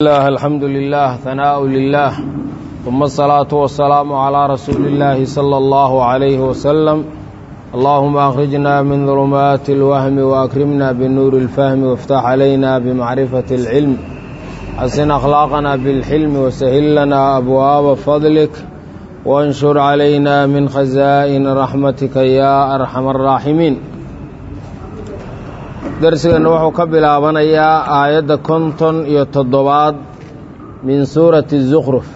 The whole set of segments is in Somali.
الله الحمد لله ثناء لله ثم الصلاة والسلام على رسول الله صلى الله عليه وسلم اللهم أخرجنا من ظلمات الوهم وأكرمنا بنور الفهم وافتح علينا بمعرفة العلم حسن أخلاقنا بالحلم وسهل لنا أبواب فضلك وانشر علينا من خزائن رحمتك يا أرحم الراحمين darsigeenna wuxuu ka bilaabanayaa aayadda konton iyo toddobaad min suurati الزukhruf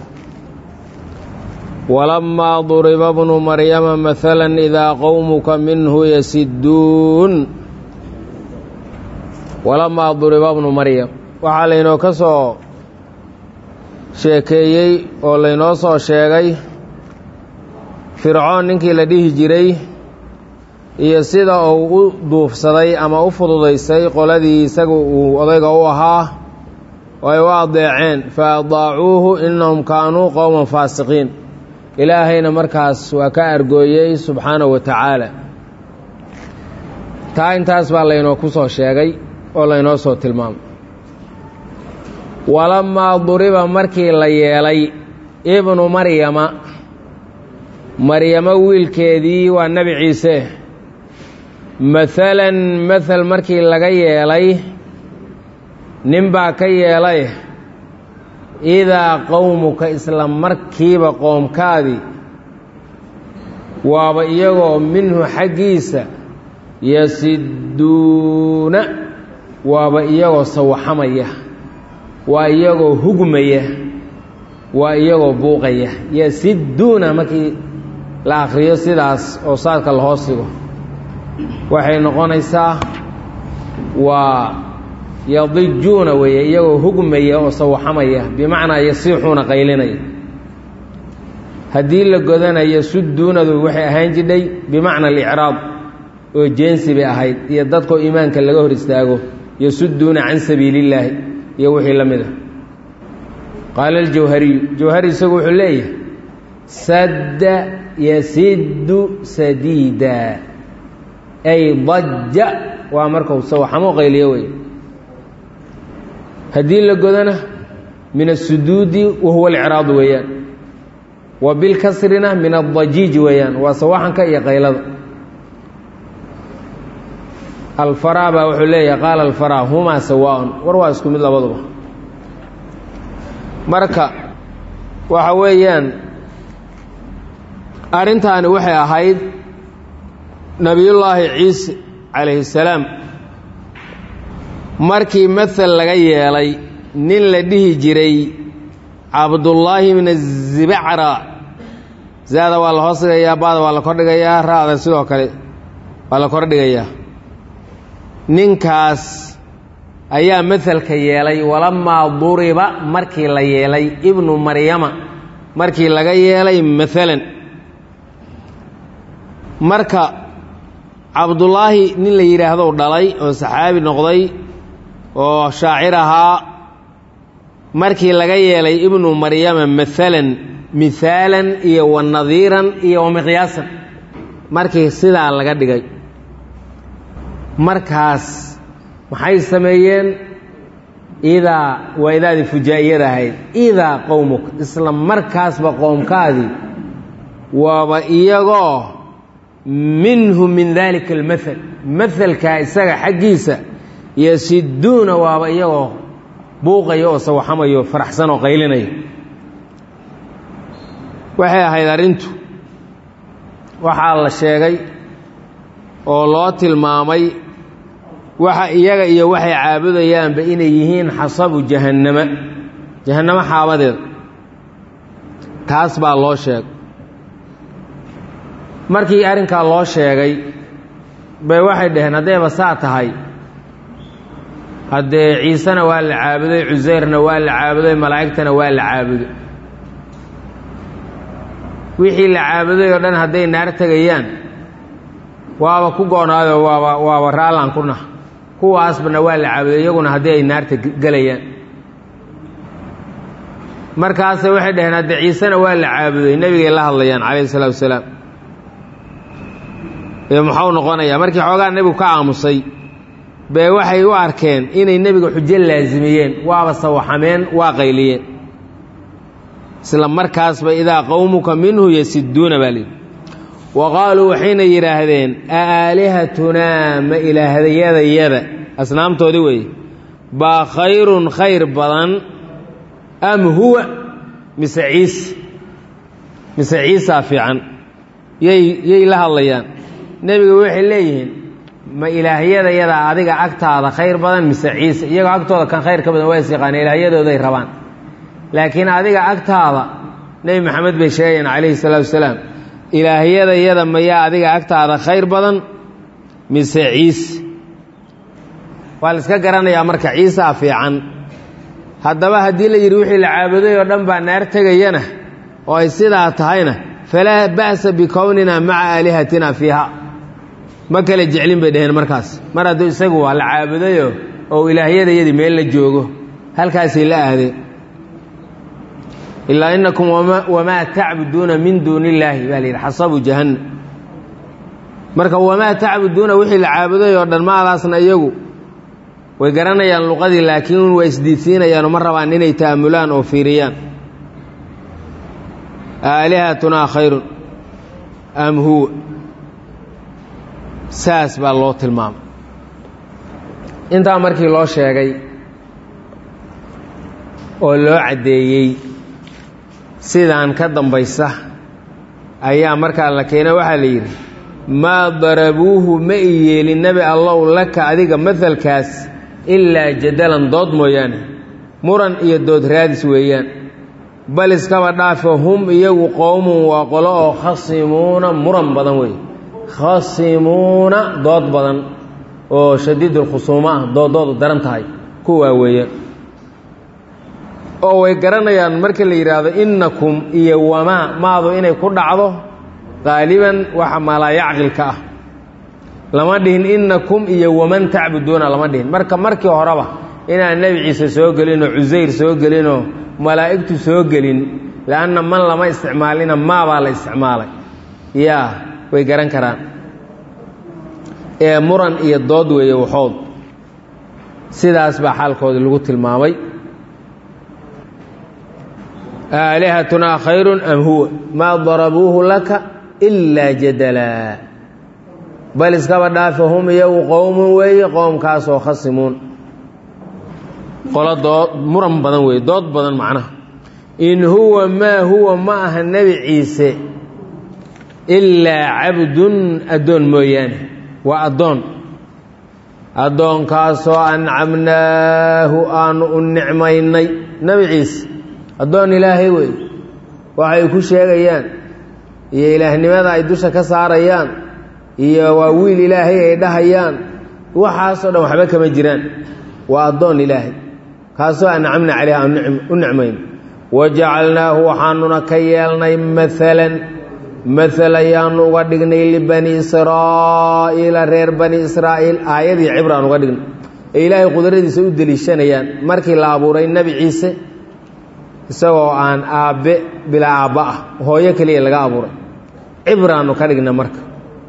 walamaa duriba bnu maryama mahala idaa qowmuka minhu yasiduun walamaa duriba bnu maryam waxaa laynoo ka soo sheekeeyey oo laynoo soo sheegay fircoon ninkii la dhihi jiray iyo sida uu u duufsaday ama u fududaysay qoladii isaga uu odayga u ahaa oo ay u adeeceen fa adaacuuhu innahum kaanuu qowman faasiqiin ilaahayna markaas waa ka argooyey subxaanahu wa tacaala taa intaas baa laynoo ku soo sheegay oo laynoo soo tilmaamay walamaa duriba markii la yeelay ibnu maryama maryamo wiilkeedii waa nebi ciise maalan mathal markii laga yeelay nin baa ka yeelay idaa qowmuka isla markiiba qoomkaadii waaba iyagoo minhu xaggiisa yasiduuna waaba iyagoo sawaxamaya waa iyagoo hugmaya waa iyagoo buuqaya yasiduuna markii la akhriyo sidaas oo saadka la hoos dhigo waxay noqonaysaa waa yadijuuna weeye iyagoo hugmaya oo sawaxamaya bimacnaa yasiixuuna qaylinaya haddii la godanayo suduunadu waxay ahaan jidhay bimacna alicraab oo jeensi bay ahayd iyo dadkoo iimaanka laga hor istaago yasuduuna can sabiili illaahi iyo wixii la mid a qaala aljawhariyu jawhari isagu wuxuu leeyahay sadda yasiddu sadiida ay daja waa markau sawaxamo qayliyo wey haddii la godana min asuduudi wahuwa alcraad weeyaan wa bilkasrina min adajiij weeyaan waa sawaxanka iyo qaylada alfaraa baa wuxuu leeyahay qaala alfaraa humaa sawaaun war waa isku mid labaduba marka waxa weeyaan arrintaani waxay ahayd nebiyullaahi ciise calayhi salaam markii mathal laga yeelay nin la dhihi jiray cabdullaahi bna zibacra zaada waa la hoos dhigayaa baada waa la kordhigayaa ra-da sidoo kale waa la kordhigayaa ninkaas ayaa mahalka yeelay walamaa duriba markii la yeelay ibnu maryama markii laga yeelay maalan marka cabdullaahi nin la yidhaahdo dhalay oo saxaabi noqday oo shaacir ahaa markii laga yeelay ibnu maryama maalan mihaalan iyo wa nadiiran iyo wa miqyaasan markii sidaa laga dhigay markaas maxay sameeyeen idaa waa idaadii fujaa'iyada ahayd idaa qowmuka isla markaasba qoomkaadii waaba iyagoo minhu min dalika almathal mahalkaa isaga xaggiisa yasiduuna waaba iyagoo buuqaya oo sawaxamayo faraxsan oo qaylinaya waxay ahayd arrintu waxaa la sheegay oo loo tilmaamay waxa iyaga iyo waxay caabudayaanba inay yihiin xasabu jahannama jahannamo xaabadeeda taas baa loo sheegay markii arrinkaa loo sheegay bay waxay dhaheen haddayba saa tahay haddee ciisena waa la caabuday cuseyrna waa la caabuday malaa'igtana waa la caabuday wixii la caabuday oo dhan hadday naar tegayaan waaba ku go-naayoo waaba waaba raallaan ku nah kuwaasbana waa la caabuday iyaguna haddii ay naarta gelayaan markaase waxay dhaheen hadde ciisena waa la caabuday nebigay la hadlayaan calayhi isalaatu wasalaam ee muxuu noqonayaa markii xoogaa nebigu ka aamusay bee waxay u arkeen inay nebiga xujo laasimiyeen waaba sawaxameen waa qayliyeen isla markaasba idaa qowmuka minhu yasiduuna baa lihi wa qaaluu waxayna yidhaahdeen a aalihatunaa ma ilaahdayadayada asnaamtoodii weeye baa khayrun khayr badan am huwa mise ciise mise ciisaa fiican yay yay la hadlayaan nebiga waxay leeyihiin ma ilaahyaдаyadaa adiga agtaada khayr badan mise ciise iyagoo agtooda kan khayr ka badan waa is yaqaana ilaahyadooday rabaan laakiin adiga agtaada nebi maxamed bay sheegayaan calayhi salaatu wasalaam ilaahyadayada mayaa adiga agtaada khayr badan mise ciise waa la iska garanayaa marka ciisaa fiican haddaba haddii la yidhi wixii la caabuday oo dhan baa naar tegayana oo ay sidaa tahayna falaa ba'sa bikownina maca aalihatina fiiha ma kale jeclin bay dhaheen markaas mar hadduu isagu waa la caabudayo oo ilaahyadayadii meel la joogo halkaasay la aadeen ilaa inakum wamaa tacbuduuna min duuni illaahi baa la yidhi xasabu jahannam marka wamaa tacbuduuna wixii la caabuday oo dhan maadaasna iyagu way garanayaan luqadii laakiin way isdiidsiinayaanoo ma rabaan inay ta'amulaan oo fiiriyaan aalihatunaa khayrun am huwa saas baa loo tilmaamay intaa markii loo sheegay oo loo caddeeyey sidaan ka dambaysa ayaa markaa la keena waxaa la yidhi maa darabuuhu ma i yeelin nebi allow laka adiga mahalkaas ilaa jadalan dood mooyaane muran iyo dood raadis weeyaan bal iskaba dhaafo hum iyagu qowmun waa qolo oo khasimuuna muran badan weeye khasimuuna dood badan oo shadiidulkhusuumo ah dooddoodu daran tahay kuwaa weeyaan oo way garanayaan marka la yidhaahdo innakum iyo wamaa maadu inay ku dhacdo qaaliban waxa maalaayacqilka ah lama dhihin innakum iyo waman tacbuduuna lama dhihin marka markii horeba inaan nebi ciise soo gelinoo cusayr soo gelinoo malaa'igtu soo gelin leanna man lama isticmaalina maabaa la isticmaalay yaa way garan karaan ee muran iyo dood weeye waxood sidaas baa xaalkoodii lagu tilmaamay aalihatunaa khayrun am huwa maa darabuuhu laka ilaa jadalaa bal iskaba dhaafe hum iyagu qowmun weeye qowmkaasoo khasimuun qolo dood muran badan weeye dood badan macnaha in huwa maa huwa ma aha nebi ciise ilaa cabdun addoon mooyaane waa addoon addoonkaasoo ancamnaahu aanu u nicmaynay nebi ciise addoon ilaahay wey waxay ku sheegayaan iyo ilaahnimada ay dusha ka saarayaan iyo waa wiil ilaahay ay dhahayaan waxaasoo dhan waxba kama jiraan waa addoon ilaahay kaasoo ancamna caleyh aan u nicmayn wajacalnaahu waxaanuna ka yeelnay maalan maal ayaanu uga dhignay libani israa'iila reer bani israa'iil aayadii cibraan uga dhignay ee ilaahay qudradiisa u deliishanayaan markii la abuuray nebi ciise isagoo aan aabbe bilaa aabba ah hooyo keliya laga abuuray cibraannu ka dhigna marka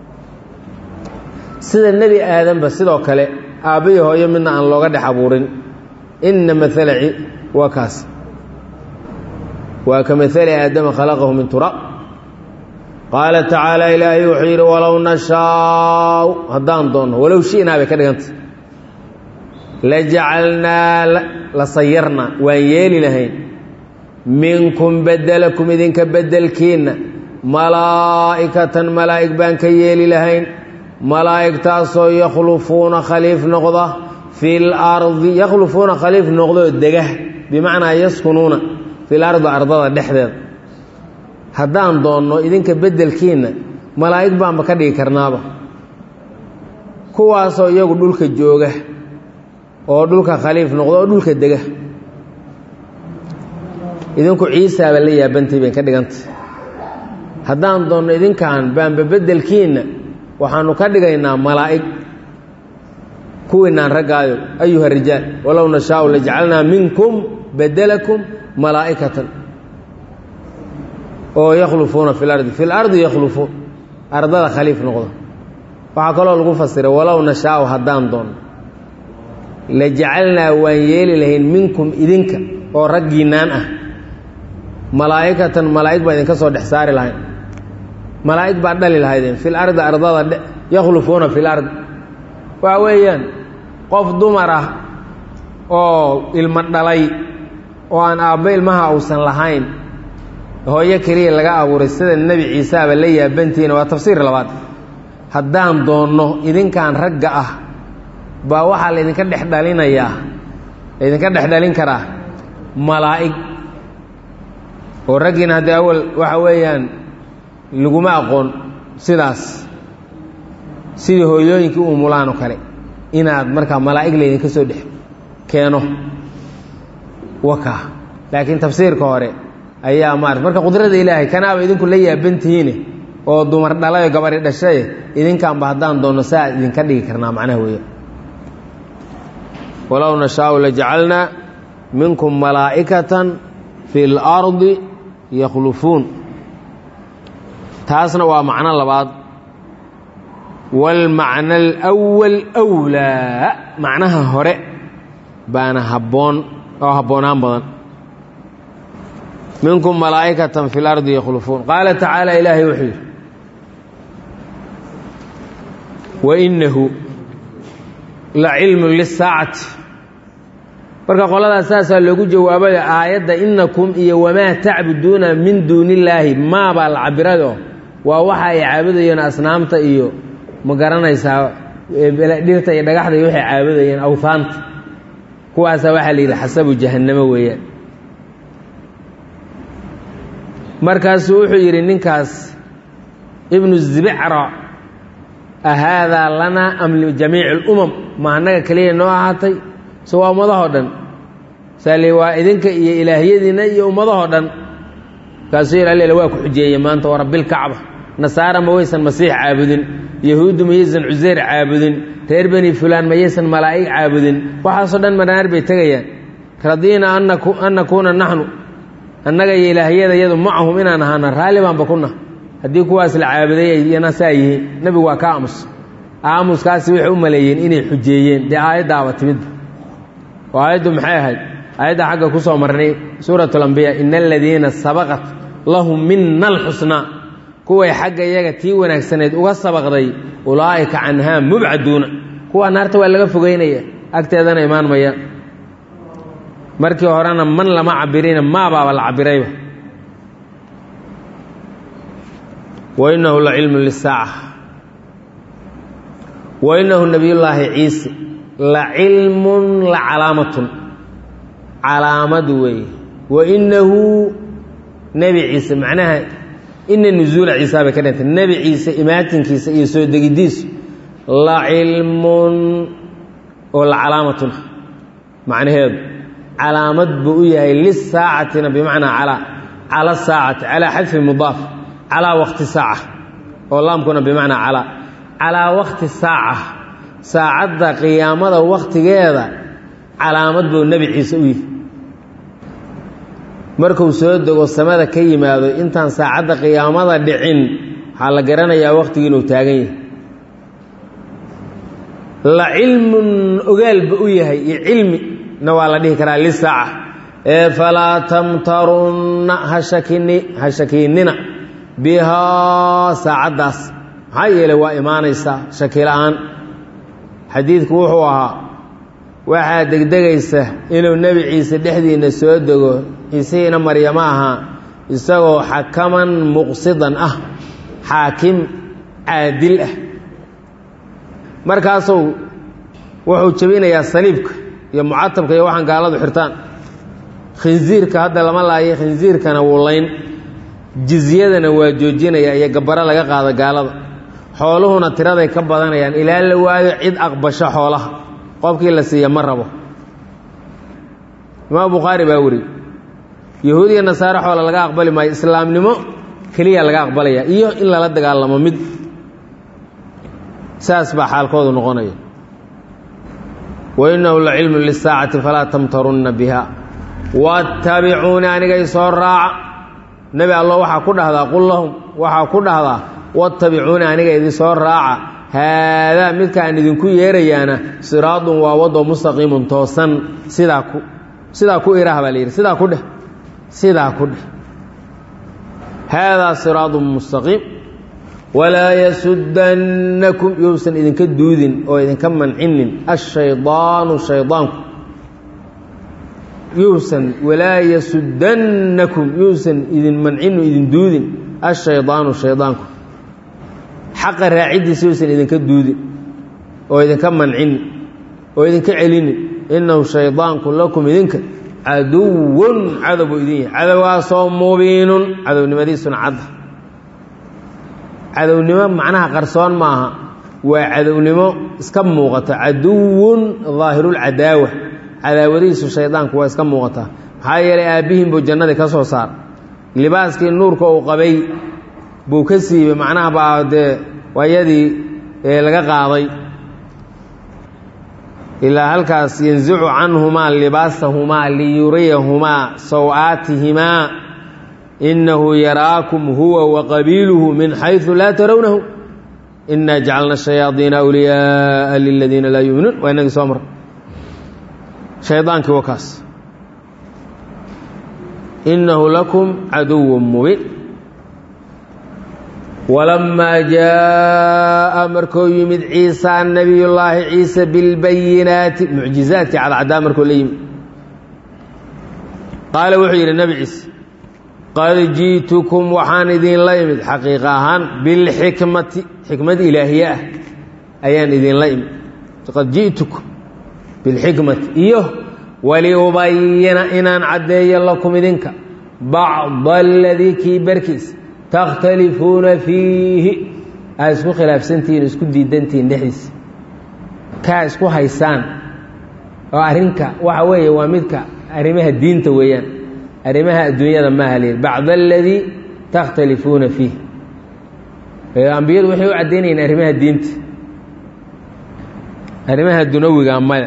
sida nebi aadanba sidoo kale aabba iyo hooyo midna aan looga dhex abuurin inna maala waa kaas waa ka maali aadama khalaqahu min turaab qaala tacaala ilaahay wuxuu yidhi walow nashaau haddaan doonno walow shi'naa bay ka dhigantay la jacalnaa la sayarnaa waan yeeli lahayn minkum bedelakum idinka bedelkiinna malaa'ikatan malaa'ig baan ka yeeli lahayn malaa'igtaasoo yakhlufuuna khaliif noqda fi lardi yakhlufuuna khaliif noqdoo dega bimacnaa yaskunuuna fil ardi ardada dhexdeeda haddaan doonno idinka beddelkiinna malaa'ig baanba ka dhigi karnaaba kuwaasoo iyagu dhulka jooga oo dhulka khaliif noqda oo dhulka dega idinku ciisaaba la yaabantay bay ka dhigantay haddaan doonno idinkan baanba beddelkiinna waxaanu ka dhigaynaa malaa'ig kuwiinaan raggaayo ayuha rijaal walow nashaau lajacalnaa minkum bedelakum malaa'ikatan oo yakhlufuuna fi lardi fi lardi yakhlufuun ardada khaliif noqda waxaa kaloo lagu fasiray walow nashaau haddaan doonno la jacalnaa waan yeeli lahayn minkum idinka oo raggiinnaan ah malaa'ikatan malaa'ig baa idinka soo dhex saari lahayn malaa'ig baa dhali lahaydeen fil ardi ardada yakhlufuuna fil ardi waxa weeyaan qof dumar ah oo ilmo dhalay oo aan aabbo ilmaha uusan lahayn hooyo keliya laga abuuray sida nebi ciiseaba la yaabantihiina waa tafsiir labaad haddaan doonno idinkan ragga ah baa waxaa laydinka dhex dhalinayaa laydinka dhex dhalin karaa malaa'ig oo raggiina haddii awal waxa weeyaan laguma aqoon sidaas sidii hooyooyinkii u mulaan oo kale inaad markaa malaa'ig laydinka soo dhex keeno waka laakiin tafsiirka hore ayaa maarata marka qudrada ilaahay kanaaba idinku la yaabantihiine oo dumar dhalayo gabari dhashaye idinkaanba haddaan doonno saa idinka dhigi karnaa macnaha weeya walow nashaau lajacalnaa minkum malaa'ikatan fi اlardi yakhlufuun taasna waa macno labaad wاlmacna alأwal أwlaa macnaha hore baana habboon oo habboonaan badan minkum malaa'ikatan fi اlardi yakhlufuun qaala tacaala ilaahay wuxuu yidhi wainahu la cilmun lisaacati marka qoladaas saasaa loogu jawaabaya aayadda inakum iyo wamaa tacbuduuna min duuni illaahi maabaa la cabirado waa waxa ay caabudayeen asnaamta iyo ma garanaysaa dhirta iyo dhagaxda iyo waxay caabudayeen awhaanta kuwaasaa waxaa la yidhi xasabu jahannamo weeyaan markaasuu wuxuu yidhi ninkaas ibnu zibicra ahaadaa lanaa am lijamiici اlumam ma annaga keliya noo ahaatay so waa ummadahoo dhan saali waa idinka iyo ilaahyadiinna iyo ummadahoo dhan kaasuu yidhi allel waa ku xujeeye maanta waa rabbilkacba nasaara ma waysan masiix caabudin yahuuddu mayaysan cuseyr caabudin reer beni fulaan mayaysan malaa'ig caabudin waxaasoo dhan manaar bay tegayaan radiina an nakuuna naxnu annaga iyo ilaahyada yadu macahum inaan ahaano raalli baanba kuna haddii kuwaas la caabuday iyana saa yihiin nebigu waa ka aamus aamuskaasi waxay u maleeyeen inay xujeeyeen dee aayaddaaba timidba oo aayaddu maxay ahayd aayadda xagga ku soo marnay suurat alambiya ina aladiina sabaqat lahum mina alxusnaa kuway xagga iyaga tii wanaagsaneyd uga sabaqday ulaa'ika canhaa mubcaduuna kuwa naarta waa laga fogeynaya agteedana imaan maya markii horena man lama cabirina maabaaba la cabirayba wainahu la cilmu lisaaca wainahu nabiyullaahi ciise la cilmun la calaamatun calaamad weeye wainahu nebi ciise macnaha ina nusuula ciisa bay ka dhintay nebi ciise imaatinkiisa iyo soo degidiisu la cilmun oo la calaamatun macnaheedu calaamad buu u yahay lisaacatina bimacnaa calaa cala saacati calaa xadfi mudaaf calaa waqti saaca oo laamkuna bimacnaa calaa calaa waqti saaca saacadda qiyaamada wakhtigeeda calaamad buu nebi ciise u yihi markuu soo dego samada ka yimaado intaan saacadda qiyaamada dhicin waxaa la garanayaa wakhtigii inuu taagan yahay la cilmun ogaalba u yahay iyo cilmi na waa la dhihi karaa lisaaca ee falaa tamtarunna hashakini ha shakiinina bihaa saacaddaas maxaa yeelay waa imaanaysaa shaki la-aan xadiidku wuxuu ahaa waxaa degdegaysa inuu nebi ciise dhexdiinna soo dego ciisihiina maryamo ahaa isagoo xakaman muqsidan ah xaakim caadil ah markaasuu wuxuu jebinayaa saliibka iyo mucatabka iyo waxaan gaaladu xirtaan khinsiirka hadda lama laayo khinsiirkana wuu layn jizyadana waa joojinaya iyo gabbaro laga qaado gaalada xooluhuna tiraday ka badanayaan ilaa la waayo cid aqbasho xoolaha qofkii la siiya ma rabo imaam bukhaari baa weri yahuud iyo nasaare xoola laga aqbali maayo islaamnimo keliya laga aqbalaya iyo in lala dagaalamo mid saas baa xaalkoodu noqonaya wainahu la cilmu lisaacati falaa tamtarunna biha wattabicuuni aniga isoo raaca nebi allo waxaa ku dhahdaa qul lahum waxaa ku dhahdaa wattabicuuni aniga idinsoo raaca haadaa midkaan idinku yeerayaana siraadun waa waddo mustaqiimun toosan sidaa ku sidaa ku irah baa la yidhi sidaa ku dheh sidaa ku dheh haadaa siraadun mustaqiim walaa yasudannakum yousan idinka duudin oo idinka mancinin ashaydaanu shaydaanku yuusan walaa yasudannakum yuusan idin mancinu idin duudin ashaydaanu shaydaanku xaqa raaciddiisa yuusan idinka duudin oo idinka mancinin oo idinka celinin innahu shaydaanku lakum idinka caduwun cadow buu idin yahay cadowgaasoo mubiinun cadownimadiisuna cadda cadownimo macnaha qarsoon maaha waa cadownimo iska muuqata caduwun daahirulcadaawa cadaawadihiisu shaydaanku waa iska muuqataa maxaa yeelay aabbihiin buu jannadii ka soo saar libaaskii nuurka uu qabay buu ka siibay macnaha baa dee waayadii laga qaaday ilaa halkaas yanzicu canhumaa libaasahumaa liyuriyahumaa saw-aatihimaa inahu yaraakum huwa waqabiiluhu min xaysu laa tarawnahu inaa jacalna shayaadiina awliyaaa liladiina laa yuminuun waa inagii soo mar shaydaankii wa kaas inahu lakum caduw mubiin walamaa jaa'a markuu yimid ciisa nabiyullaahi ciise bilbayinaati mucjizaadkii cadcadaa markuu la yimid qaala wuxuu yidhi nebi ciise qad ji'tukum waxaan idinla imid xaqiiqa ahaan bilxikmati xikmad ilaahiye ah ayaan idinla imid qad ji'tukum bilxikmati iyo waliubayina inaan caddeeyo lakum idinka bacda aladii kii barkiisa takhtalifuuna fiihi aad isku khilaafsantihiin isku diidantihiin dhexdiisa kaa isku haysaan oo arrinka waxa weeye waa midka arrimaha diinta weeyaan arrimaha adduunyada maaha layidhi bacda aladii takhtalifuuna fiih ambiyadu waxay u caddaynayeen arrimaha diinta arrimaha dunawiga maya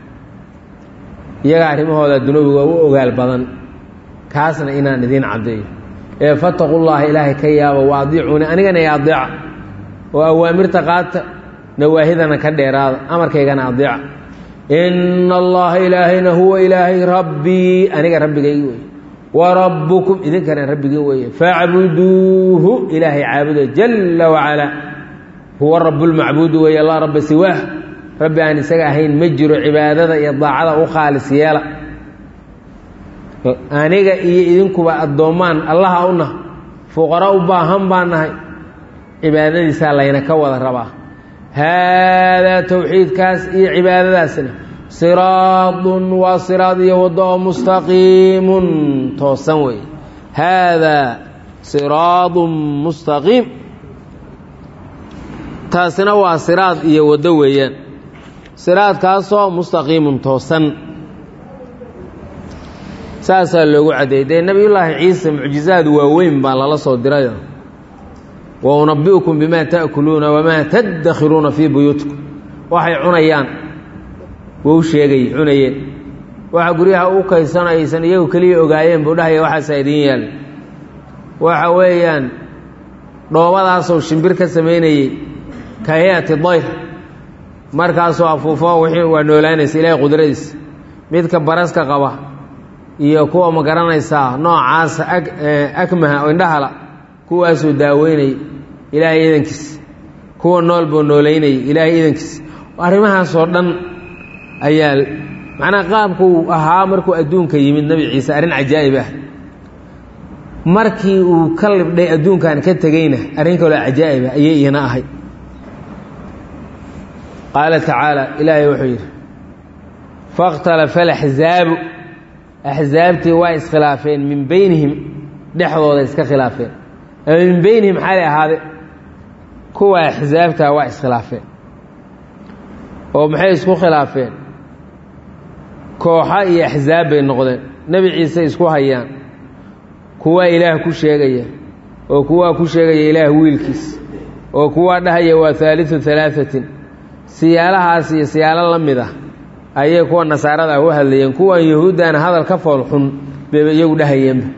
iyaga arrimahooda dunawiga u ogaal badan kaasna inaan idiin caddeeyo ee fataqu llaha ilaahay ka yaaba wa adiicuuni anigana i adeeca oo awaamirta qaata nawaahidana ka dheeraada amarkaygana adeeca ina allaha ilaahayna huwa ilaahay rabbii aniga rabbigaygi wey wa rabbukum idinkana rabbigii weeye facbuduuhu ilaahay caabuda jalla wacalaa huwa rabbulmacbuudu weeye laa rabba siwaah rabbi aan isaga ahayn ma jiro cibaadada iyo daacada u khaalis yeela aniga iyo idinkuba addoommaan allaha u nah fuqaro u baahan baan nahay cibaadadiisaa layna ka wada rabaa haadaa towxiidkaas iyo cibaadadaasna siraadun waa siraad iyo waddo oo mustaqiimun toosan weeye haadaa siraadun mustaqiim taasina waa siraad iyo waddo weeyaan siraadkaasoo mustaqiimun toosan saasaa loogu caddeeyey dee nebiyullaahi ciise mucjizaad waaweyn baa lala soo dirayo wa unabi'ukum bimaa ta'kuluuna wamaa taddakhiruuna fii buyuutikum waxay cunayaan wou sheegay cunayeen waxa guryaha u kaysanaysan iyagu keliya ogaayeen buu dhahaya waxaasaa idiin yaala waxa weeyaan dhoobadaasoo shimbir ka samaynayey ka hay-ati dayr markaasoo afuufo wixii waa noolaanaysa ilaahay qudradiisa midka baraska qaba iyo kuwa ma garanaysaa noocaasa akmaha oo indhahala kuwaasuu daaweynayay ilaahay idankiis kuwa nool buu noolaynayay ilaahay idankiis arrimahaasoo dhan ayaa macnaha qaabkuu ahaa markuu adduunka yimid nebi ciise arrin cajaa'ib ah markii uu ka libdhay adduunkan ka tegeyna arrin kaloo cajaa'ib ah ayay iyana ahay qaala tacaala ilaahay wuxuu yidhi fakhtalafa alaxzaabu axsaabtii waa iskhilaafeen min beynihim dhexdooda iska khilaafeen ama min beynihim xaalay ahaade kuwa axsaabtaa waa iskhilaafeen oo maxay isku khilaafeen kooxa iyo axsaab bay noqdeen nebi ciise isku hayaan kuwaa ilaah ku sheegaya oo kuwaa ku sheegaya ilaah wiilkiis oo kuwaa dhahaya waa haaliu halaahatin siyaalahaas iyo siyaalo la mid ah ayay kuwa nasaarada u hadlayeen kuwan yahuuddana hadal ka fool xun bayba iyagu dhahayeenba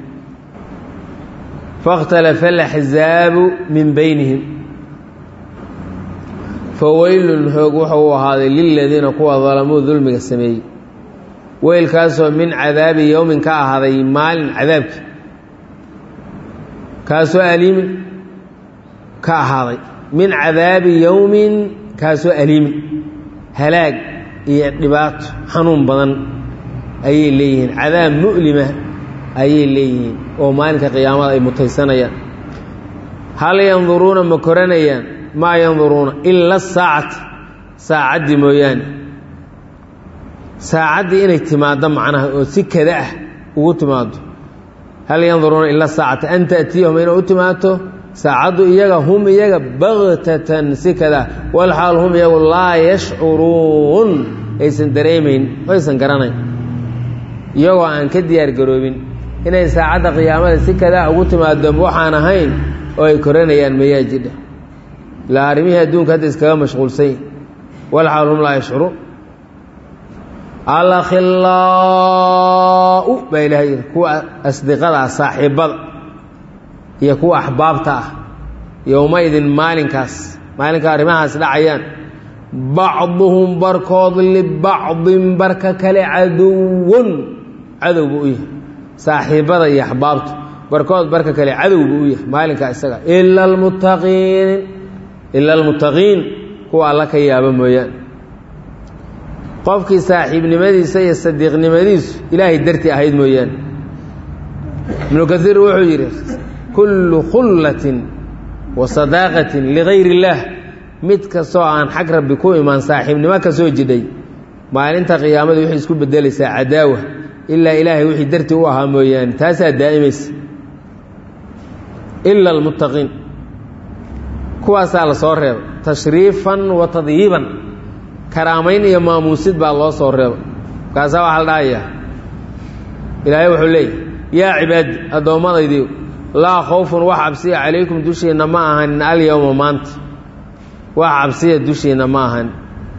fakhtalafa alaxzaabu min beynihim faweylun hoog wuxuu u ahaaday liladiina kuwa dalamuu dulmiga sameeyey weylkaasoo min cadaabi yowmin ka ahaaday maalin cadaabkii kaasoo aliimin ka ahaaday min cadaabi yowmin kaasoo aliimin halaag iyo dhibaato xanuun badan ayay leeyihiin cadaab mu'lima ayay leeyihiin oo maalinka qiyaamada ay mutaysanayaan hal yanduruuna ma koranayaan maa yanduruuna ila saacata saacaddii mooyaane saacaddii inay timaaddo macnaha oo si kada ah ugu timaado hal yanduruuna ila saacata an ta'tiyahum inay u timaadto saacaddu iyaga hum iyaga baktatan si kada walxaal hum iyagu laa yashcuruun aysan dareemayn aysan garanayn iyagoo aan ka diyaar garoobin inay saacadda qiyaamada si kadaa ugu timaado waxaan ahayn oo ay koranayaan mayaa jidha ilaa arrimihii adduunka hadda iskaga mashquulsany walxaal hum laa yashcuruun alakhilaau baa ilahay yidhi kuwa asdiqada ah saaxiibbada iyo kuwa axbaabta ah yowmaidin maalinkaas maalinka arrimahaas dhacayaan bacduhum barkood libacdin barka kale caduwun cadow buu u yahay saaxiibbada iyo axbaabtu barkood barka kale cadow buu u yahay maalinkaa isaga ila almuttaqiin ila almuttaqiin kuwa alla ka yaaba mooyaane qofkii saaxiibnimadiisa iyo sadiiqnimadiisu ilaahay dartii ahayd mooyaane ibnu kaiir wuxuu yidhi kullu khullatin wa sadaaqatin ligayr illaah mid kastoo aan xag rabbi ku imaan saaxiibnimo ka soo jidhay maalinta qiyaamada waxay isku bedelaysaa cadaawa ilaa ilaahay wixii dartii u ahaa mooyaane taasaa daa'imaysa ila almuttaqiin kuwaasaa la soo reebay tashriifan wa tadyiiban karaamayn iyo maamuusid baa loo soo reebay markaasaa waxaa la dhahayaa ilaahay wuxuu leeyahy yaa cibaadi addoommadaydiiw laa khawfun wax cabsiya calaykum dushiinna ma ahanin alyowma maanta wax cabsiya dushiinna ma ahan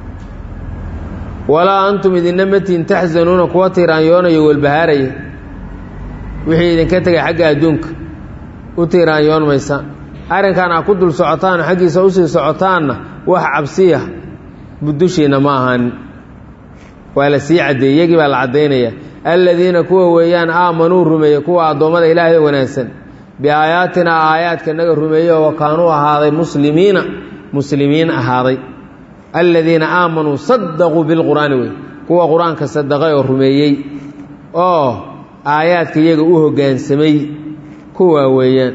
walaa antum idinna matiin taxsanuuna kuwa tiiraanyoonayo welbahaaraya wixii idinka tegay xagga adduunka u tiiraanyoon maysaan arrinkan aa ku dul socotaan xaggiisa usii socotaanna wax cabsiya dushiinna ma ahanin waa la sii caddeeyey iyagii baa la caddaynaya aladiina kuwa weeyaan aamanuu rumeeyey kuwa addoommada ilaahay wanaagsan biaayaatinaa aayaadka naga rumeeyey oo kaanuu ahaaday muslimiina muslimiin ahaaday aladiina aamanuu sadaquu bilqur'aani wey kuwa qur-aanka sadaqay oo rumeeyey oo aayaadka iyaga u hoggaansamay kuwaa weeyaan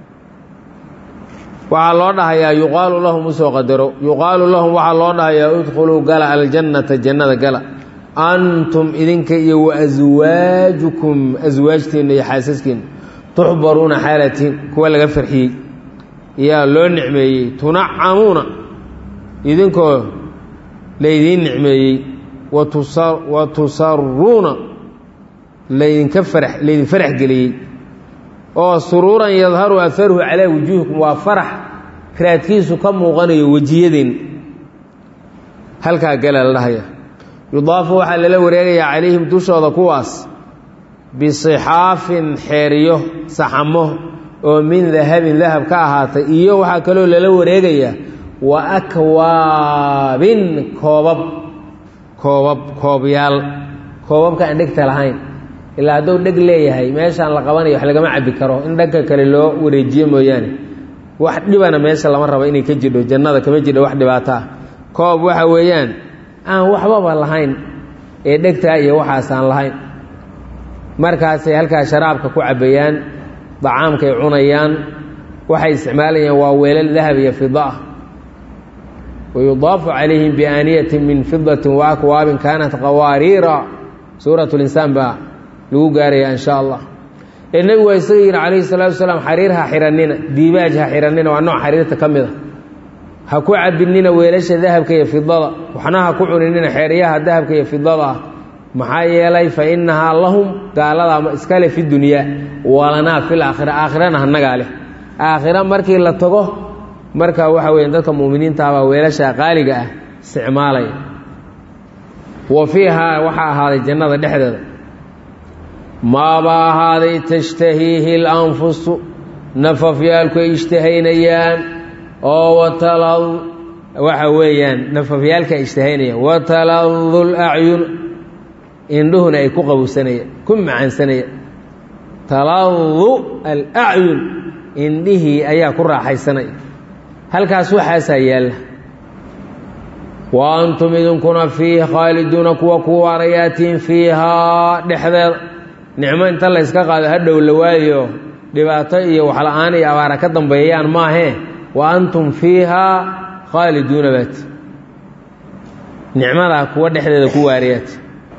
waxaa loo dhahayaa yuqaalu lahum usoo qadaro yuqaalu lahum waxaa loo dhahayaa udkhuluu gala aljannata jannada gala antum idinka iyo wa aswaajukum aswaajtiinna iyo xaasaskiinna tuxbaruuna xaalatiin kuwa laga farxiyey yaa loo nicmeeyey tunacamuuna idinkoo laydiin nicmeeyey wa tusaruuna laydinka farax laydin farax geliyey oo suruuran yadharu aharuhu calaa wujuuhikum waa farax raadkiisu ka muuqanayo wejiyadeen halkaa gala la dhahaya yudaafu waxaa lala wareegayaa calayhim dushooda kuwaas bisixaafin xeeriyo saxamo oo min dahabin dahab ka ahaatay iyo waxaa kaloo lala wareegayaa wa akwaabin koobab koobab koobyaal koobabka aan dhegta lahayn ilaa hadduu dheg leeyahay meeshaan la qabanayo wax lagama cabbi karo in dhanka kale loo wareejiyo mooyaane wax dhibana meesha lama rabo inay ka jidho jannada kama jidho wax dhibaato ah koob waxa weeyaan aan waxbaba lahayn ee dhegtaa iyo waxaasaan lahayn markaasay halkaa sharaabka ku cabbayaan dacaamkay cunayaan waxay isticmaalayaan waa weelal dahab iyo fida ah wayudaafu calayhim biaaniyatin min fidatin wa akwaabin kaanat qawaariira suurat linsaan baa lagu gaaraya in sha allah ee nebigu waa isaga yidhi calayhi salaatu wasalaam xariir ha xihannina diibaaj ha xihannina waa nooc xariirta ka mid a ha ku cabinina weelasha dahabka iyo fidada waxna ha ku cuninina xeeryaha dahabka iyo fidada ah maxaa yeelay fa innahaa lahum gaaladaa iskale fi dunyaa walanaa fil aakhira aakhirana hanagaa leh aakhira markii la tago marka waxa weya dadka mu'miniintaabaa weelasha qaaliga ah isticmaalaya wa fiihaa waxaa ahaaday jannada dhexdeeda maabaa ahaaday tashtahiihi lanfusu nafafyaalku ay ishtahaynayaan oo watalad waxa weeyaan nafafyaalka ishtahaynaya wataladu lacyun indhuhuna ay ku qabowsanayaan ku macaansanayaan taladu alacyun indhihii ayaa ku raaxaysanaya halkaas waxaasaa yaalla wa antum idinkuna fiihi khaaliduuna kuwa ku waarayaatiin fiihaa dhexdeeda nicmo inta la yska qaado ha dhow la waayo dhibaato iyo waxla-aan iyo abaara ka dambeeyaan maahee wa antum fiihaa khaaliduuna baati nicmadaa kuwa dhexdeeda ku waarayaati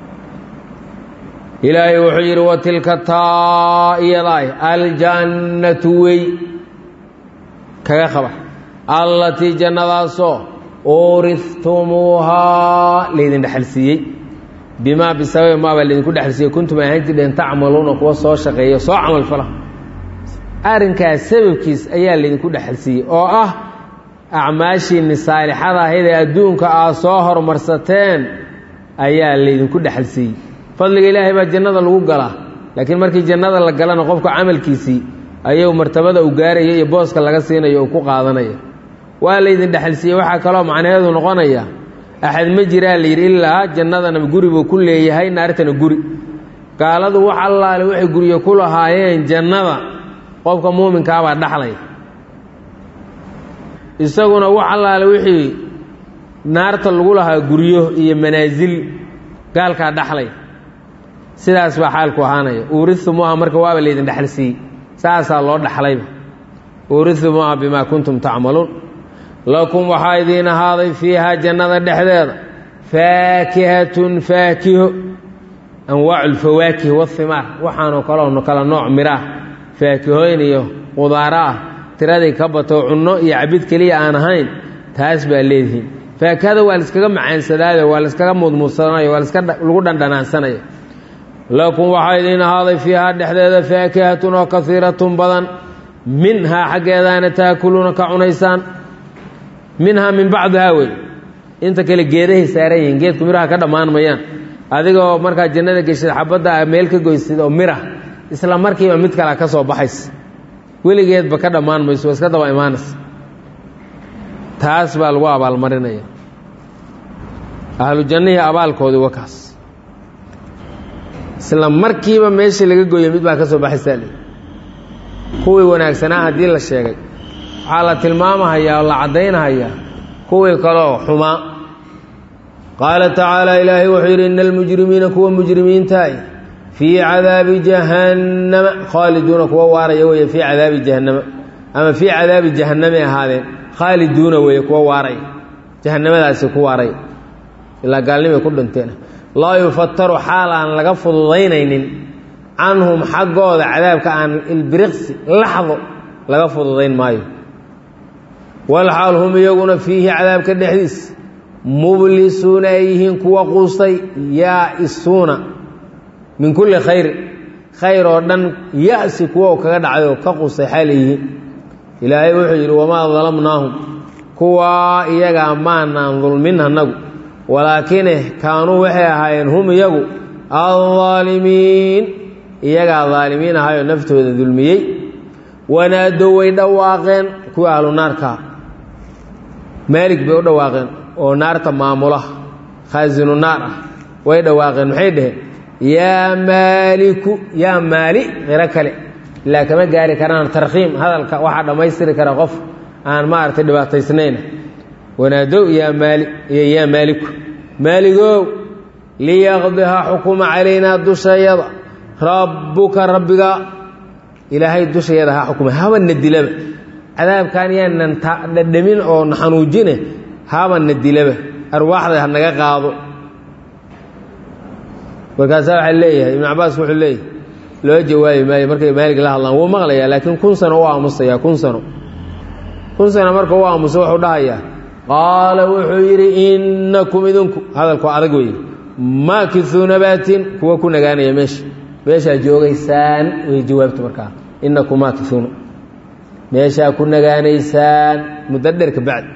ilaahay wuxuu yidhi wa tilka taa iyadaay aljannatu wey kaga qaba allatii jannadaasoo uurihtumuuhaa laydin dhexalsiiyey bimaa bisababi maabaa laydinku dhexalsiiyey kuntum ahaan jirdheen tacmaluuna kuwa soo shaqeeya soo camal fala arrinkaas sababkiis ayaa laydinku dhexalsiiyey oo ah acmaashiinni saalixada ahayd ee adduunka aad soo hormarsateen ayaa laydinku dhexalsiiyey fadliga ilaahay baa jannada lagu galaa laakiin markii jannada la galana qofka camalkiisii ayuu martabada u gaaraya iyo booska laga siinayo uu ku qaadanaya waa laydin dhexalsiiyey waxaa kaloo macnaheedu noqonaya axad ma jiraa layidhi ilaa jannadana guri buu ku leeyahay naartana guri gaaladu wax allaale waxay guryo ku lahaayeen jannada qofka muuminkaabaa dhaxlaya isaguna wax allaale wixii naarta lagu lahaa guryo iyo manaasil gaalkaa dhaxlaya sidaas baa xaalku ahaanaya uurithumuuha marka waaba laydin dhexalsiiyey saasaa loo dhaxlayba uurithumuuha bimaa kuntum tacmaluun lakum waxaa idiin ahaaday fiihaa jannada dhexdeeda faakihatun faakiho anwaacu lfawaakih wahimaar waxaanoo kaleo kala nooc miraah faakihooyn iyo qudaaro ah tiradii ka bato cunno iyo cabid keliya aan ahayn taas baa leedihiin faakihada waa laiskaga macaansadaayo waa laiskaga mudmuudsanayo waa lagu dhandhanaansanaya lakum waxaa idiin ahaaday fiihaa dhexdeeda faakihatun oo kaiiratun badan minhaa xaggeedaana taakuluuna ka cunaysaan minhaa min bacdihaa wey inta kale geedahay saaran yihiin geedku miraha ka dhammaan mayaan adigoo markaa jannada geshid xabadda a meel ka goysid oo mira isla markiiba mid kale ka soo baxaysa weligeedba ka dhammaan mayso waa iska daba imaanaysa taas baa lagu abaalmarinaya ahlu jannihii abaalkoodii wakaas isla markiiba meeshii laga gooyo mid baa ka soo baxaysaa le kuwii wanaagsanaa haddii la sheegay waxaa la tilmaamahayaa oo la caddaynahayaa kuwii kaloo xumaa qaala tacaala ilaahay wuxuu yidhi ina almujrimiina kuwa mujrimiintaay fii cadaabi jahannama khaaliduuna kuwa waaraya weeye fii cadaabi jahannama ama fii cadaabi jahannamay ahaadeen khaaliduuna weeye kuwa waaraya jahannamadaasi ku waaraya ilaa gaalnimay ku dhinteen laa yufataru xaal aan laga fududaynaynin canhum xaggooda cadaabka aan ilbiriqsi laxdo laga fududayn maayo walxaal hum iyaguna fiihi cadaabka dhexdiis mublisuuna ay yihiin kuwa quustay yaa-isuuna min kulli khayrin khayr oo dhan ya-si kuwa kaga dhacday oo ka quustay xaal yihiin ilaahay wuxuu yidhi wamaa dalamnaahum kuwaa iyagaa maanaan dulmin annagu walaakine kaanuu waxay ahaayeen hum iyagu aldaalimiin iyagaa daalimiin ahayoo naftooda dulmiyey wanaadow way dhawaaqeen kuwii ahlu naarkaa maalig bay u dhawaaqeen oo naarta maamula khaasinu naar ah way dhawaaqeen maxay dhaheen yaa maaliku yaa maali qiro kale ilaa kama gaari karaan tarkhiim hadalka waxaa dhammaystiri kara qof aan maaragtay dhibaataysnayn wanaadow yaa maali iyo yaa maaliku maaligow liyaqdiha xukuma calaynaa dushayada rabbuka rabbiga ilaahay dushayada ha xukuma habana dilaba cadaabkan yaanan dhadhamin oo na xanuujine habana dilaba arwaaxda hanaga qaado markaasaa waxaa leeyahay ibnu cabaas wuxuu leeyahay loo jawaabi maayo markay maalig la hadlaan wuu maqlayaa laakiin kun sano u aamusaya kun sano kun sano marka u aamusa wuxuu dhahayaa qaala wuxuu yidhi innakum idinku hadalku adag weeye maakisuuna baatin kuwa ku nagaanaya meesha meeshaa joogaysaan way jawaabta markaa innakum maakisuuna meeshaa ku nagaanaysaan muddo dheer ka bacdi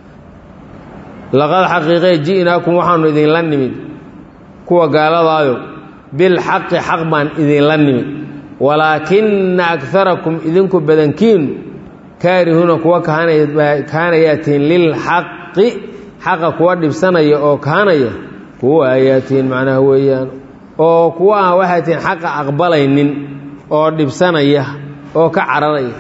laqad xaqiiqee ji'naakum waxaanu idinla nimid kuwa gaaladaayo bilxaqi xaq baan idinla nimid walaakina akarakum idinku badankiinu kaarihuuna kuwa kaanayaatiin lilxaq xaqi xaqa kuwa dhibsanaya oo kahanaya kuwa ayaa tihiin macnaha weeyaan oo kuwa aan waxay tihiin xaqa aqbalaynin oo dhibsanaya oo ka cararaya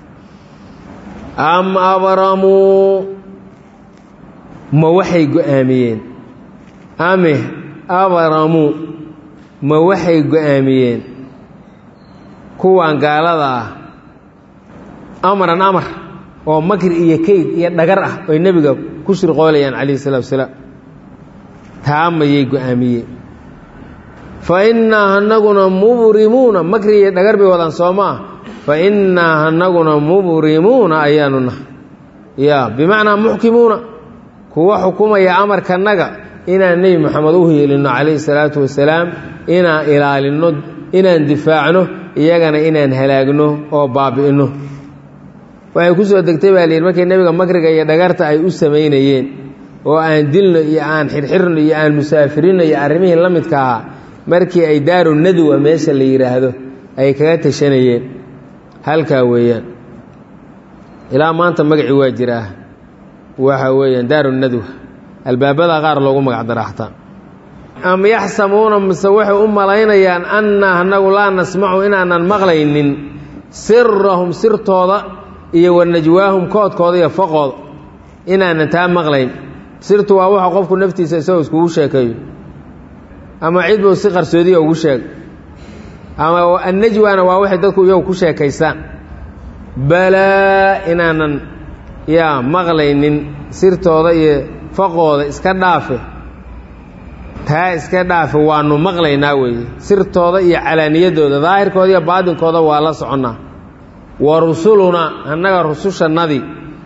am abramuu ma waxay go-aamiyeen ame abramuu ma waxay go-aamiyeen kuwan gaalada ah amran amar oo makr iyo keyd iyo dhagar ah oy nebiga ku shirqoolayaan calayhi salatu wasalaam taa mayay go-aamiyeen fa innaa hanaguna mubrimuuna makri iyo dhagar bay wadaan soo maa fa innaa hanaguna mubrimuuna ayaanu nahay ya bimacnaa muxkimuuna kuwa xukumaya amarkanaga inaan nebi moxamed u hiilinno calayhi salaatu wasalaam inaan ilaalinno inaan difaacno iyagana inaan halaagno oo baabi'inno waxay ku soo degtay baa layidhi markay nebiga makriga iyo dhagarta ay u samaynayeen oo aan dilno iyo aan xirxirno iyo aan musaafirino iyo arrimihii la midka ahaa markii ay daaru nadwa meesha la yidhaahdo ay kaga tashanayeen halkaa weeyaan ilaa maanta magacii waa jiraa waxa weeyaan daaru nadwa albaabada qaar loogu magac dara xataa am yaxsamuuna mise waxay u malaynayaan annaa anagu laa nasmacu inaanan maqlaynin sirahum sirtooda iyo wanajwaahum koodkooda iyo faqooda inaanan taa maqlayn sirtu waa waxa qofku naftiisa isagoo iskugu sheekeeyo ama cid buu si qarsoodiya ugu sheegay ama annajwaana waa waxay dadku iyagu ku sheekaystaan balaa inaanan yaa maqlaynin sirtooda iyo faqooda iska dhaafe taa iska dhaafe waanu maqlaynaa weeye sirtooda iyo calaaniyadooda daahirkooda iyo baadinkooda waa la soconnaa wa rusulunaa annaga rusushannadii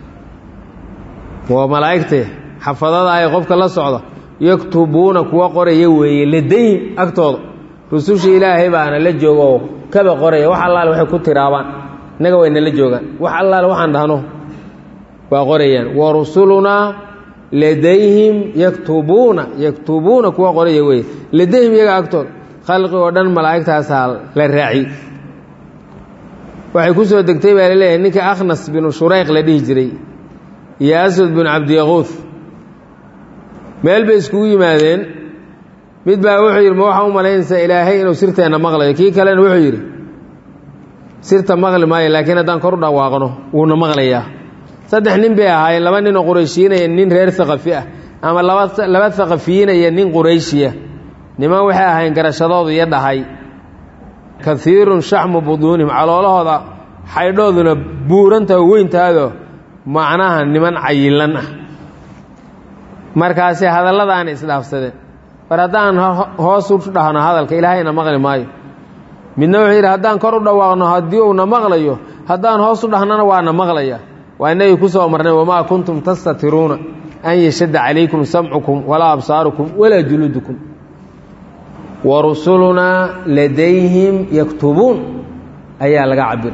waa malaa'igtee xafadada ay qofka la socda yaktubuuna kuwa qoraya weeye ladayhim agtooda rususha ilaahay baana la jooga oo kaba qoraya wax allaale waxay ku tiraabaan innaga wayna la joogaan wax allaale waxaan dhahno waa qorayaan wa rusulunaa ladayhim yaktubuuna yaktubuuna kuwa qoraya weeye ladayhim iyaga agtooda khalqi oo dhan malaa'igtaasaa la raaci waxay ku soo degtay baa laleeyahay ninkii akhnas binu shurayq la dhihi jiray iyo aswad binu cabdiyaquud meel bay iskugu yimaadeen mid baa wuxuu yidhi ma waxaa u malaynaysaa ilaahay inuu sirteenna maqlayo kii kalena wuxuu yidhi sirta maqli maayo laakiin haddaan kor u dhawaaqno wuuna maqlayaa saddex nin bay ahaayeen laba ninoo qurayshiinaya nin reer haqafi ah ama laba laba haqafiyiinaya nin qurayshiya niman waxay ahayn garashadoodu iyo dhahay kaiirun shaxmu buduunihim caloolahooda xaydhooduna buurantaha weyntaado macnaha niman cayilan ah markaasi hadalladaana isdhaafsadeen war haddaan hoos u dhahno hadalka ilaahayna maqli maayo midna wuxuu yidhi haddaan kor u dhawaaqno haddii uuna maqlayo haddaan hoos u dhahnana waana maqlaya waa inagii ku soo marnay wamaa kuntum tastatiruuna an yashadda calaykum samcukum walaa absaarukum walaa juluudukum wa rusulunaa ladayhim yaktubuun ayaa laga cabira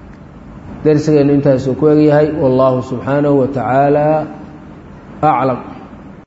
darsigeennu intaasuu ku egyahay wallaahu subxaanahu wa tacaala aclam